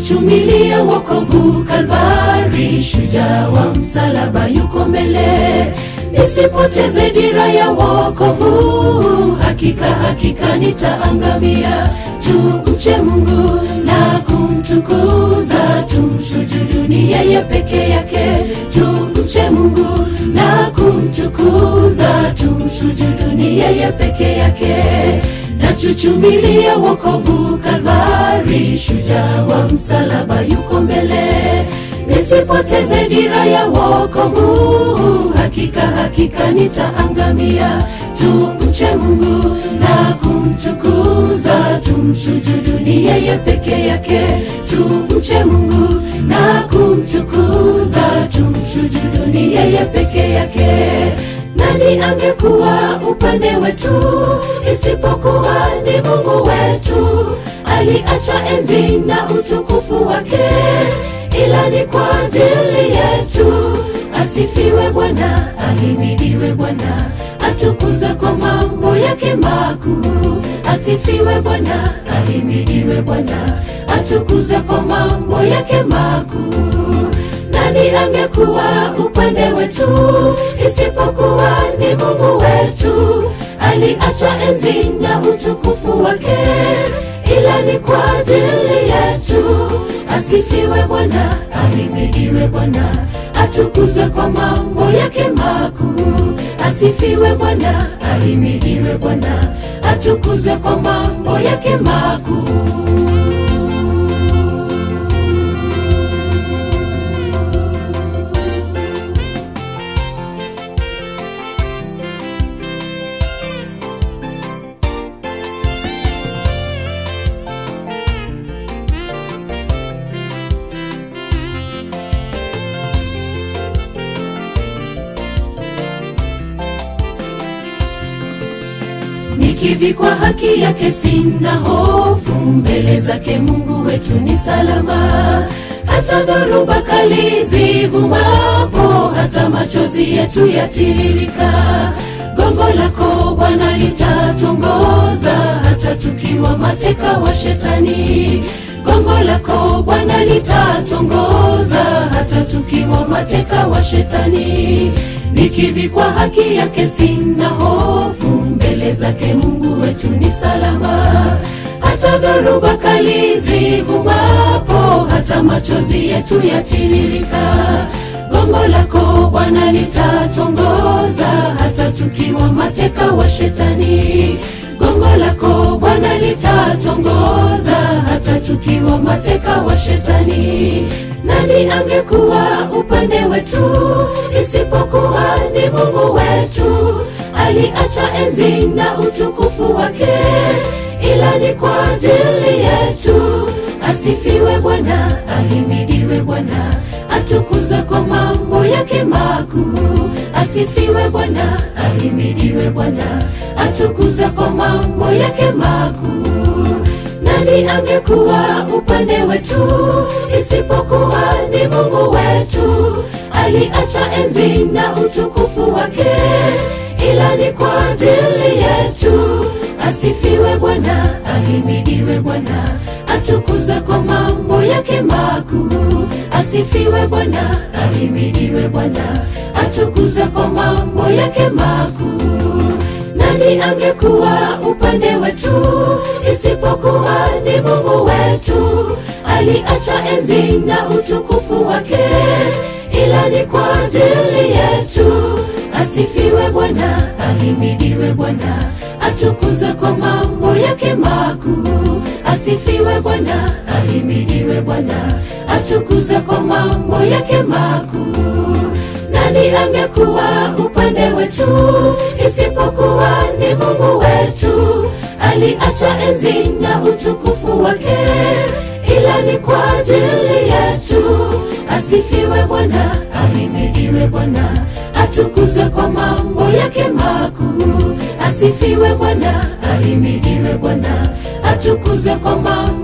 nachuchumilia wokovu Kalvari, shujaa wa msalaba yuko mbele, nisipoteze dira ya wokovu, hakika hakika nitaangamia. Tumche Mungu na kumtukuza, tumsujuduni yeye peke yake. Tumche Mungu na kumtukuza, tumsujuduni yeye peke yake. Nachuchumilia wokovu Kalvari, shujaa wa msalaba yuko mbele, nisipoteze dira ya wokovu, hakika hakika nitaangamia. Tumche Mungu na kumtukuza, tumsujuduni yeye peke yake. Tumche Mungu na kumtukuza, tumsujuduni yeye peke yake. Nani angekuwa upande wetu isipokuwa ni Mungu wetu? Aliacha enzi na utukufu wake, ila ni kwa ajili yetu. Asifiwe Bwana, ahimidiwe Bwana, atukuzwe kwa mambo yake makuu. Asifiwe Bwana, ahimidiwe Bwana, atukuzwe kwa mambo yake makuu. Nani angekuwa upande wetu isipokuwa ni Mungu wetu? Aliacha enzi na utukufu wake, ila ni kwa ajili yetu. Asifiwe Bwana, ahimidiwe Bwana, atukuzwe kwa mambo yake makuu. Asifiwe Bwana, ahimidiwe Bwana, atukuzwe kwa mambo yake makuu. Nikivikwa haki yake sina hofu, mbele zake Mungu wetu ni salama. Hata dhoruba kali zivumapo, hata machozi yetu yatiririka, gongo lako Bwana litatuongoza, hata tukiwa mateka wa Shetani. Gongo lako Bwana litatuongoza, hata tukiwa mateka wa Shetani. Nikivikwa haki yake sina hofu, mbele zake Mungu wetu ni salama. Hata dhoruba kali zivumapo, hata machozi yetu yatiririka, gongo lako Bwana litatuongoza, hata tukiwa mateka wa Shetani. Gongo lako Bwana litatuongoza, hata tukiwa mateka wa Shetani. Nani angekuwa upande wetu isipokuwa ni Mungu wetu? Aliacha enzi na utukufu wake, ila ni kwa ajili yetu. Asifiwe Bwana, ahimidiwe Bwana, atukuzwe kwa mambo yake makuu. Asifiwe Bwana, ahimidiwe Bwana, atukuzwe kwa mambo yake makuu. Nani angekuwa upande wetu isipokuwa ni Mungu wetu? Aliacha enzi na utukufu wake, ila ni kwa ajili yetu. Asifiwe Bwana, ahimidiwe Bwana, atukuzwe kwa mambo yake makuu. Asifiwe Bwana, ahimidiwe Bwana, atukuzwe kwa mambo yake makuu. Nani angekuwa upande wetu isipokuwa ni Mungu wetu? Aliacha enzi na utukufu wake, ila ni kwa ajili yetu. Asifiwe Bwana, ahimidiwe Bwana, atukuzwe kwa mambo yake makuu. Asifiwe Bwana, ahimidiwe Bwana, atukuzwe kwa mambo yake makuu. Nani angekuwa upande wetu isipokuwa ni Mungu wetu? Aliacha enzi na utukufu wake, ila ni kwa ajili yetu. Asifiwe Bwana, ahimidiwe Bwana, atukuzwe kwa mambo yake makuu. Asifiwe Bwana, ahimidiwe Bwana, atukuzwe kwa mambo